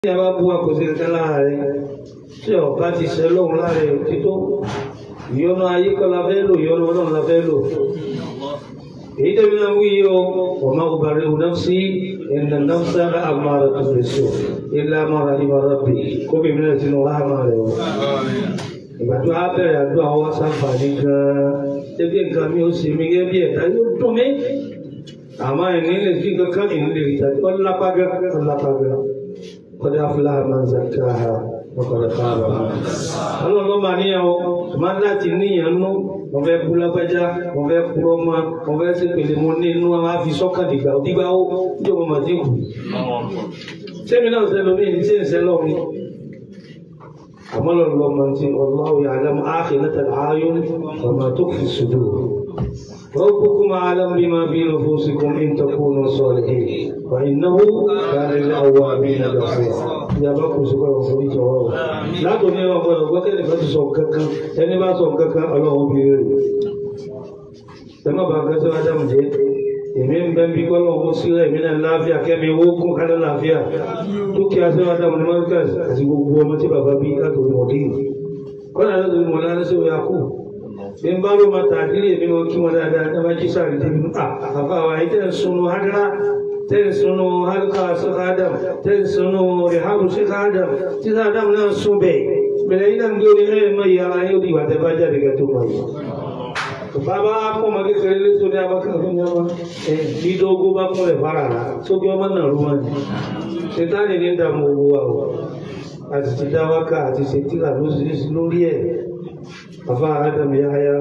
ẹ bá bú akọ̀sí kankan lára rẹ tí ọba ti ṣe lóhun lára rẹ tító ìyọnu ayé kọ́ la fẹ́ lò ìyọnu ọlọ́run la fẹ́ lò èyí tẹ́bi náà wí yìí o ọmọ ọbaàrẹ òun náà sí ẹnà náà sára àmàrà tó lè so ilé àmàrà ìmọ̀ràn bì kóbi mi náà tinú ráhàmà rẹ o ìgbà tó a bẹ̀rẹ̀ àdúrà wọ́n sáfàní gan-an tẹ́bí nǹkan mi ò sì mí gẹ́gẹ́ bí ẹ̀dá yóò dùn mí àmọ́ ẹ̀ní lè fi kankan ìní lè rí tàbí ọlápágẹ́ ọlápágẹ́ قد أفلح من زكاها وقد خاب من دساها ọlọ́run ló máa níyàwó máa láti níyàn nú wọ́n fẹ́ kú lágbájá wọ́n fẹ́ kú ọmọ wọ́n fẹ́ sí pèlè mọ́ nínú àwọn afi sọ́kàn dìgbà òdìgbà ó yóò mọ̀ màdí kù. sẹ́mi náà sẹ́lọ mí ní sẹ́yìn sẹ́lọ mi. àmọ́ lọ́run lọ́ máa ti wallahu ya'lamu akhinatal a'yun wa ma tukhfi sudur. ربكم أعلم بما في نفوسكم إن تكونوا صالحين فإنه كان للأوابين غفورا يا بابا سبحانه وتعالى لا تنيا وقال وقال فاتي سوكك ẹni bá sọ kankan ọlọ́run bí rẹ̀ tẹ́mọ̀ bá gẹ́sọ́ ádámù jẹ́ èmi ń bẹ́ bí kọ́lọ̀ owó sílẹ̀ èmi náà láàfíà kẹ́mi owó kún kálẹ̀ láàfíà dúkìá sí ádámù ní mọ́ríkàs àti gbogbo ọmọ tí bàbá bí látòrí mọ̀dí kọ́lá látòrí mọ̀lá lẹ́sẹ̀ òyà kù bí n bá ló máa tàdílé mi wọn kí wọn dáadáa ní abájí sáré débi à àfa àwọn àyè tẹ̀ ń sunu hadra tẹ̀ ń sunu halka sèk adam tẹ̀ ń sunu rihabu sèk adam títí adam náà sun bẹ́ẹ̀ bẹ̀rẹ̀ yìí náà ń gbé orí ẹ̀ mọ ìyá ara yóò di ìwà tẹ́ bá jáde kẹ́ tó mọ̀ yìí. bàbá kọ́ ọmọ kékeré lẹ́sọ̀ ní abákan fún mi ọmọ ẹ̀ dídógó bá kún ẹ̀ fara rà sókè ọmọ náà rú wọn. ṣètàlì ní dààmú owó wa o àti ti dá wákà àti ṣètìlà lórí ẹ̀ àfa Adam Yahya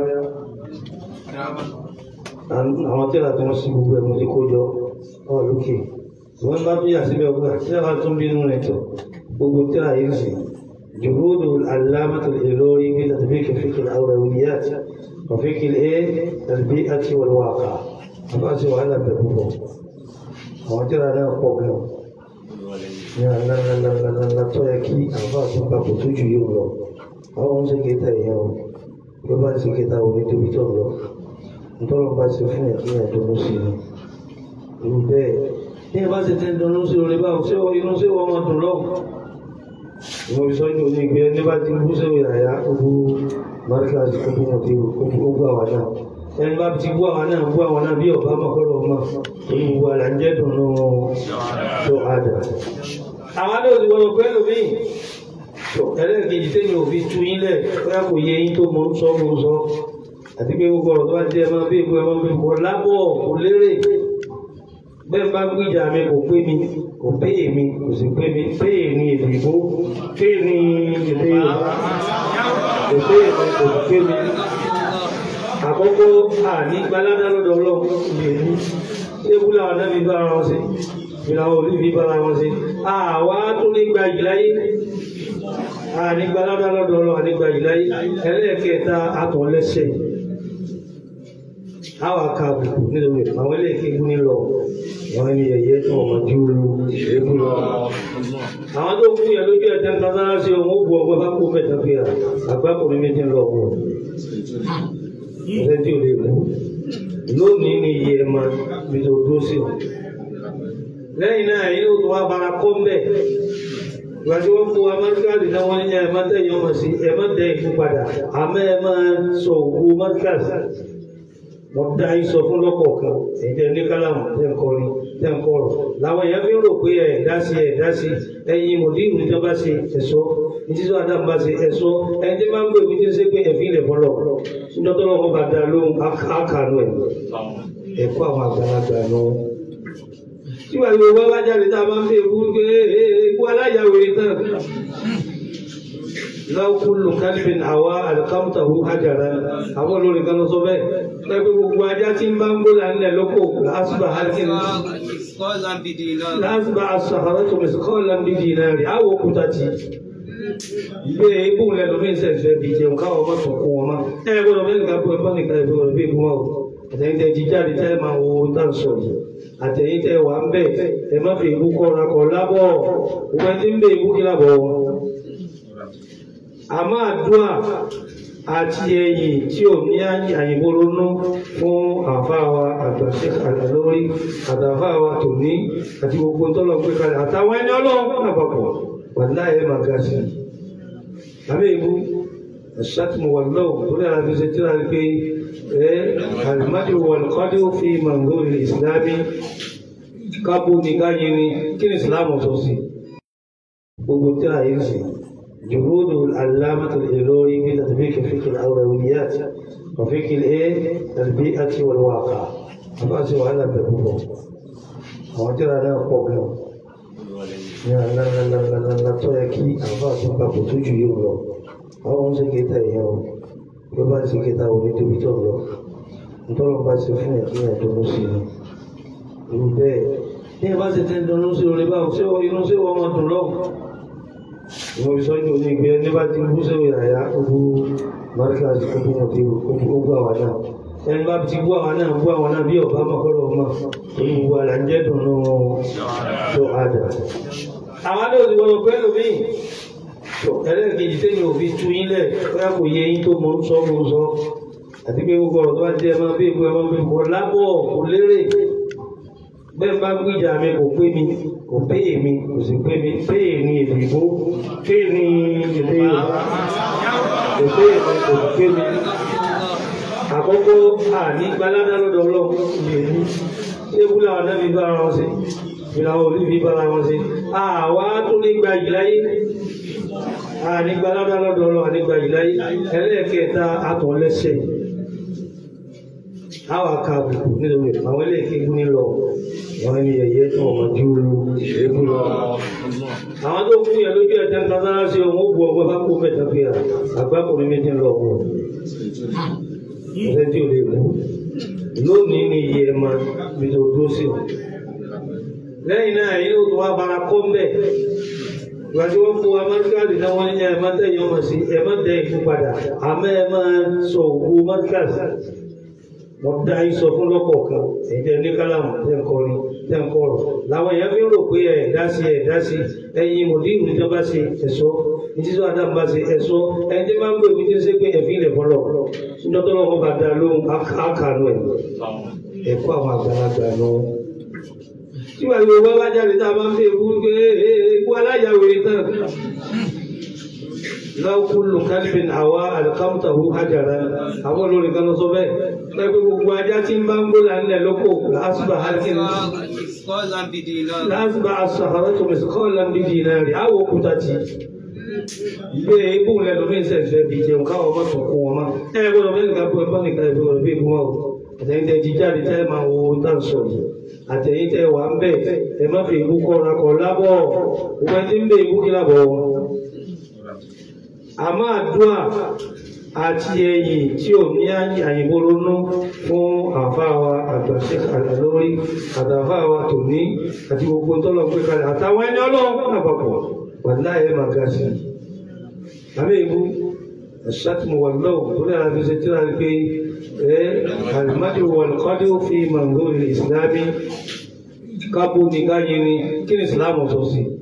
àwọn tẹ́lá tí wọ́n sí gbogbo ẹ̀mú ti kó jọ ọ̀ lókè wọ́n bá bí àṣíbẹ̀ ọgbà tẹ́lá tún bínú rẹ̀ tọ̀ gbogbo tẹ́lá yìí sì جهود العلامة الإلوري في تطبيق فقه الأولويات وفقه الإيه البيئة والواقع أبأس وهذا بابوه àwọn tẹ́lá náà pọ̀ gan ní àlàlàlàlà tó yẹ kí àwọn àtúntà kò tó jù yóò lọ àwọn ń ṣe kéta ìyẹn o bí ó bá ṣe kéta òní tóbi tó lọ ntọ́lọ́ bá ṣe fún yàn kí yàn dùnú sí i irú bẹ́ẹ̀ ní ẹ bá ṣe tẹ́ ń dùnú sí orí báwo ṣé inú ṣé wọ́n máa dùn lọ́wọ́ ìwọ̀n fi sọ́jú òní ìgbé ẹni bá ti bú sẹ́wọ̀n yàrá gbogbo marika gbogbo wọn ti gbogbo àwọn náà ẹni bá ti bú àwọn náà bú àwọn náà bí ọba mọ̀kọ́lọ́ ọmọ èyí gbogbo àlà ń jẹ́ dùnú tó àdà. àwọn náà ti wọ́n pẹ́ lómi ẹlẹ́ẹ̀kejì tẹ́yìn òfin tu yín lẹ̀ bóyá kò yẹ yín tó mọ̀ ń sọ mọ̀ ń sọ àti pé gbogbo ọ̀rọ̀ tó bá jẹ́ ẹ máa bí ìbú ẹ máa bí ìbú lábọ̀ kò lérè bẹ́ẹ̀ bá gbìjà mi kò pé mi kò pé èmi kò sì pé mi pé ní èdè ìbò pé ní èdè Yorùbá kò pé èmi kò sì pé mi. àkọ́kọ́ àní gbalada lọ́dọ̀ ọlọ́run lè ní ṣé wúlò àwọn náà fi bára wọn ṣe ìlànà òní fi bára wọn ṣe àwa tó ní gba ìláyé àní gbalada lọ́dọ̀ ọlọ́run àní gba ìláyé ẹlẹ́ẹ̀kẹta àtọ̀lẹ́sẹ̀ àwọn akáàbùkù nínú rẹ̀ àwọn ilé ìkégun nílọ àwọn ẹni ẹ̀yẹ tí wọ́n máa dúró eégún lọ. àwọn tó kú yẹn lójú ẹ̀jẹ̀ nǹkan sára sí ohun ó bu ọgbẹ́ bá kó mẹ́ta fi hàn àgbákùnrin méjì lọ wọ̀ ọ̀sẹ̀ tí ò lè kú. lónìí ni iye ẹ̀ máa fi tó dúró sí ọ. lẹ́yìn náà yìí ó tún wá bara kọ́ mbẹ́ ìgbà tí wọ́n fún amẹ́ríkàlì náà wọ́n ní ẹ̀ má tẹ̀yìn ọmọ sí ẹ̀ má tẹ̀ ìfún padà àmọ́ ẹ̀ máa sọ òkú amẹ́ríkàlì mo dá yín sọ fún lọ́kọ̀ọ̀kan ẹ̀jẹ̀ ní kálámù tẹ̀ ń kọrin tẹ̀ ń kọrọ̀ làwọn èèyàn fi ń rò pé ẹ̀ dá sí ẹ̀ dá sí ẹ̀yin mòdìrú ní bá ṣe ẹ̀sọ́ ìjísọ́ adam bá ṣe ẹ̀sọ́ ẹni tí máa ń gbé ìwé ṣe pé ẹ̀fín ilẹ̀ fọlọ́ nítorí wọn bá dá lóhùn ákànú ẹ̀ ẹ̀kọ́ àwọn àgbàlagbà nù. tí wàá yóò wá wájà lè tá a máa ń fi ewu pé ewu aláyàwèrè tán láwọn kúlù kálífin àwa àlùkámùtàwù àjàrà àwọn olórin kan lọ sọ bẹ́ẹ̀ lẹ́gbẹ́ gbogbo ajá tí ń bá ń gbó lánilẹ̀ lóko lásùbà hákìrì lásùbà àṣàhàrà tó mẹsì kọ́ lámbí dìínà rí àwọ̀ òkúta tì ìgbé ibú rẹ̀ lómi ìṣẹ̀fẹ̀ bí jẹun káwọn ọmọ tó kún wọn má ẹ gbọ́dọ̀ bẹ́ẹ̀ nìkan bọ́ ẹgbẹ́ nìkan ẹgbẹ́ ọ̀rọ̀ bí ibú wọn o àtẹ̀yìn tẹ́ jí jáde tẹ́ máa wo tá ń sọ yìí àtẹ̀yìn tẹ́ wà ń bẹ̀ ẹ má fi ibú kọ́ra kọ́ lábọ̀ òun ti ń bẹ ibú kí lábọ̀ wọn àmọ́ àdúrà àti ẹ̀yìn tí ò ní àyìnbó ronú fún àfáàwà àgbàṣe àlórí àtàfáàwà tòní àti gbogbo tọ́lọ̀ pé kalẹ̀ àtàwọn ẹni ọlọ́run àpapọ̀ wà láyé máa ga sí àmì ìbú الشتم واللوم كل هذا في سترة في المدح والقدر في منظور الإسلام kábù ní káyé ni kí ni ìsìláàmù sọ sí gbogbo tí a yìí sí جهود العلامة الإلوري في تطبيق فقه الأولويات وفقه الإيه البيئة والواقع أما سوى هذا بقوله àwọn tí a náà pọ̀ gan ní àlàlàlàlà tó yẹ kí àwọn àtúnpà kò tó jù yóò lọ àwọn ń ṣe kéta èèyàn o bí ó bá ṣe kéta ò ní débi tó lọ nítorí wọn bá ṣe fún ẹ̀ kí ẹ̀ dúró sí i irú bẹ́ẹ̀ ní ẹ bá ṣe tẹ́ dúró sí orí báwo ṣé inú ṣé wọ́n máa dùn lọ́wọ́ ìwọ̀n fi sọ́jú ní ìgbé ẹni bá ti bú sẹ́wọ̀ ìràyà gbogbo markaz gbogbo wọn ti gbogbo àwọn náà ẹni bá ti bú àwọn náà bú àwọn náà bí ọba mọ́kọ́lọ́ ọmọ torí gbogbo àlà ń jẹ́ dùnú tó àdà. àwọn náà ti gbọdọ̀ pẹ́ lómi ẹlẹ́ẹ̀kejì tẹ́yìn òbí tú yín lẹ̀ bóyá kò yẹ yín tó mọ̀ ń sọ mọ̀ ń sọ àti pé gbogbo ọ̀rọ̀ tó bá jẹ́ ẹ máa bí ìbú ẹ máa bí ìbú lábọ̀ kò lérè bẹ́ẹ̀ bá gbìjà mi kò pé mi kò pé èmi kò sì pé mi pé ní èdè ìbò pé ní èdè Yorùbá kò pé èmi kò sì pé mi. àkọ́kọ́ àní gbalada lọ́dọ̀ ọlọ́run lè ní ṣé búlá wa dábì bára wọn sí ìlà orí fi bára wọn sí àwa tó ní gba ìláyé àní gbalada lọ́dọ̀ ọlọ́run àní gba ìláyé ẹlẹ́ẹ̀kẹta àtọ̀lẹ́sẹ̀ àwọn akáàbùkù nínú rẹ̀ àwọn ilé ìkégun ní lọ wọn ni ẹ̀yẹ tó ọmọ ju eégún lọ. àwọn tó kú yẹn lójú ẹ̀tẹ́ nǹkan sára sí ohun ó bu ọgbẹ́ bá kó mẹ́ta fi hàn àgbákùnrin méjì lọ wọ̀ ọ̀sẹ̀ tí ò lè kú. lónìí ni iye ẹ̀ máa fi tó dúró sí o. lẹ́yìn náà yìí ó tó wá bara kọ́ mbẹ́ gbàtí wọ́n fún amárikàlì náà wọ́n ní ẹ̀ má tẹ̀yìn ọmọ sí ẹ̀ má tẹ̀ ikú padà àmọ́ ẹ̀ máa sọ òkú amárikàlì wọ́n dá yín sọ fún lọ́pọ̀ kan èyí tẹ́ ní kálámù tẹ́ ń kọrin tẹ́ ń kọrọ̀ làwọn èèyàn fi ń rò pé ẹ̀ dá sí ẹ̀ dá sí ẹ̀yin mòdìrú ní bá ṣe ẹ̀sọ́ ní títí wàá dáhùn bá ṣe ẹ̀sọ́ ẹni tí máa ń gbé ìwé tí ń ṣe pé ẹ̀fín ilẹ̀ fọlọ́ nítorí wọn bá dá lóhùn ákànú ẹ̀ ẹ̀kọ́ àwọn àgbàlagbà náà. tí wàá yóò wá wájà lè tá a máa ń fi èkú pé èkú aláyàwèrè tán law kullu kalbin àwa alqamtahu hajaran àwọn olórin kan lọ sọ bẹ́ẹ̀ pẹ́pẹ́ gbogbo ajá tí ń bá ń gbóla ńlẹ̀ lóko lásùbà halkin lásùbà asàhárà tó mẹsì kọ́ lambi dinari àwọ̀ òkúta ti gbé ibú lẹ́nu ní ìṣẹ̀fẹ̀ bí jẹun káwọn ọmọ tó kún wọn má ẹ gbọ́dọ̀ bẹ́ẹ̀ nìkan pé bọ́ọ̀nì kan ìgbọ́dọ̀ bí ìgbọ́n o àtẹ̀yìn tẹ́ jí jáde tẹ́ máa wo tá ń sọ yìí àtẹ̀yìn tẹ́ wà ń bẹ̀ ẹ má fi ìbú kọ́ra kọ́ lábọ̀ òwe tí ń bẹ ìbú kí lábọ̀ wọn àmọ́ àdúrà àti ẹ̀yìn tí ò ní àyìnbó ronú fún àfáàwà àgbàṣe àlórí àtàfáàwà tòní àti gbogbo tọ́lọ̀ pé kalẹ̀ àtàwọn ẹni ọlọ́run àpapọ̀ wà láyé máa ga sí àmì ìbú الشتم واللوم كل هذا في سترة في المدح والقدر في منظور الإسلام kábù ní káyé ni kí ni ìsìláàmù sọ sí